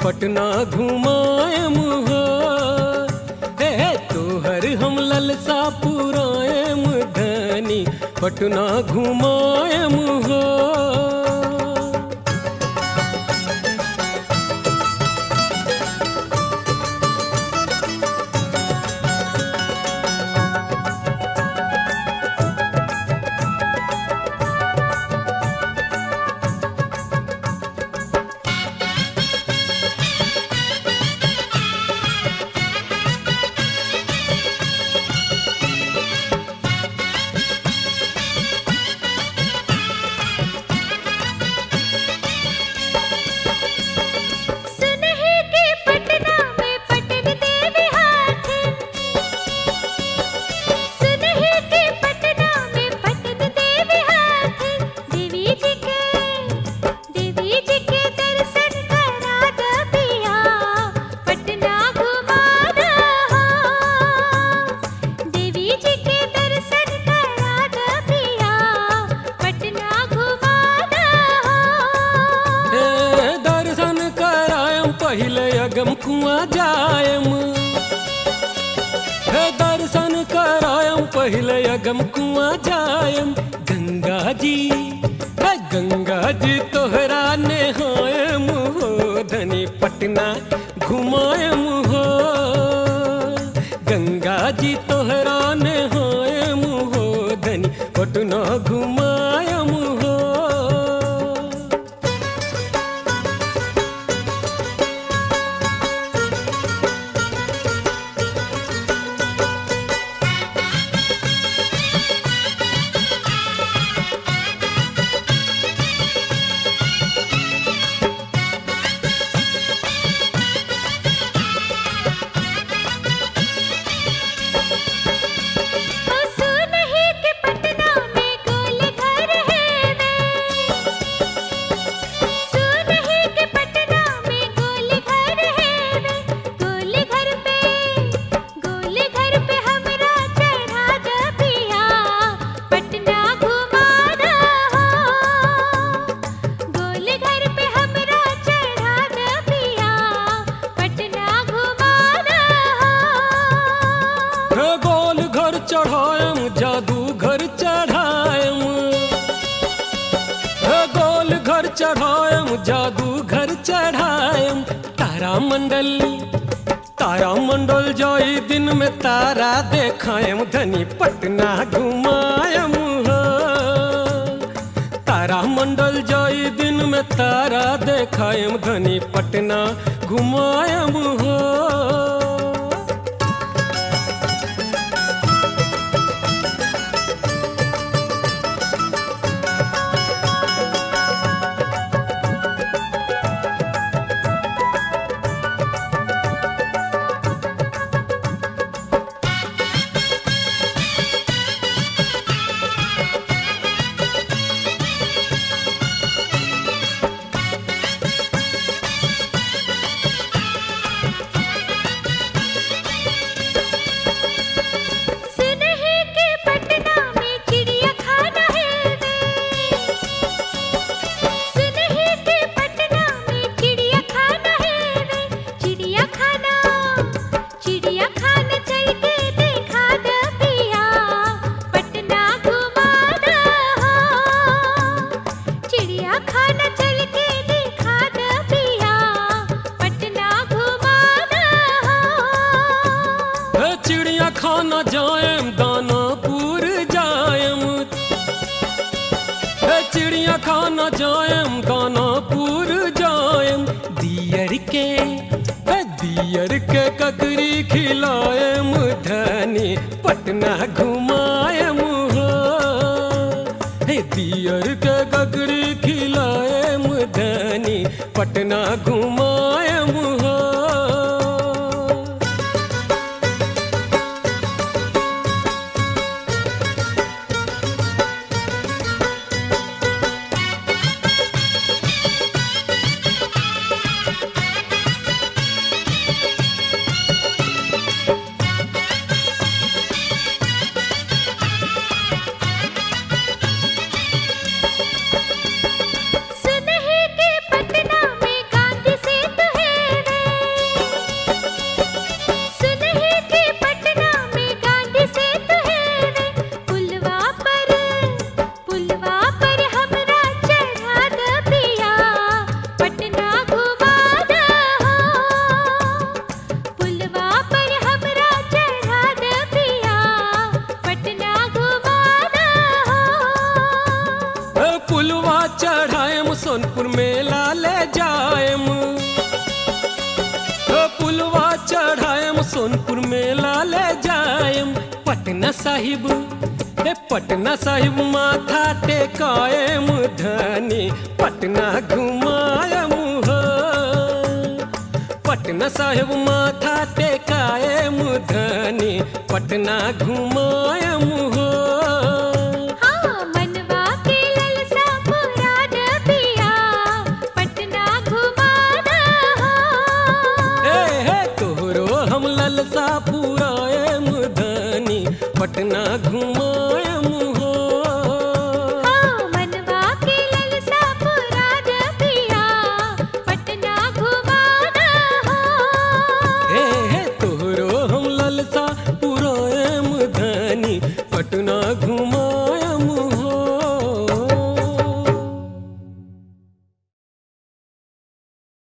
पटना घुमाएम हो हे हे तोहर हम ललसा पुराएम धनी पटना घुमाएम हो सुनहि के पटना में पटन देवी हाथिन सुनहि के पटना में पटन देवी हाथिन देवी जी के देवी जी के दर्शन करा द पिया पटना घुमा द देवी जी के दर्शन करा द पिया पटना घुमा द ए दर्शन करायम पहिले अगम कुआ जायम हे दर्शन करायम पहिले अगम कुआ जायम गंगा जी हे गंगा जी तोहरा नेहायम हो धनी पटना घुमायम हो गंगा जी तोहरा नेहायम हो धनी पटना घुमायम हो सुनहि के पटना में गोल घर है वे सुनहि के पटना में गोल घर है वे गोल घर पे गोल घर पे हमरा चढ़ा द पिया पटना घुमा द गोल घर पे हमरा चढ़ा द पिया पटना घुमा द हे गोल घर चढ़ायम जादू घर चढ़ायम हे गोल घर चढ़ायम जादू घर चढ़ायम तारा मंडल तारा मंडल जाई दिन में तारा देखायम धनी पटना घुमायम हो तारा मंडल जाई दिन में तारा देखायम धनी पटना घुमायम हो सुनहि के पटना में चिड़िया खाना है वे सुनहि के पटना में चिड़िया खाना है वे चिड़िया खाना चिड़िया खाना चल के देखा द पिया पटना घुमा द चिड़िया खाना चल के देखा द पिया पटना घुमा द हे चिड़िया खाना जायम दानापुर जायम हे चिड़िया खाना जायम दानापुर जायम दियर के हे दियर के ककरी खिलायम धनी पटना घुमायम हो हे दियर के ककरी खिलायम धनी पटना घुमायम हो सुनहि के पटना में गांधी से चढ़ाएम सोनपुर मेला ले जाएम ओ पुलवा चढ़ाएम सोनपुर मेला ले जाएम पटना साहिब ए पटना साहिब माथा टेकाएम धनी पटना घुमाएम हो पटना साहिब माथा टेकाएम धनी पटना घुमाएम हो हाँ मनवा के ललसा पूरा पिया पटना घुमा दहो ए हे तोहरो हम ललसा पुराएम धनी पटना घुमाएम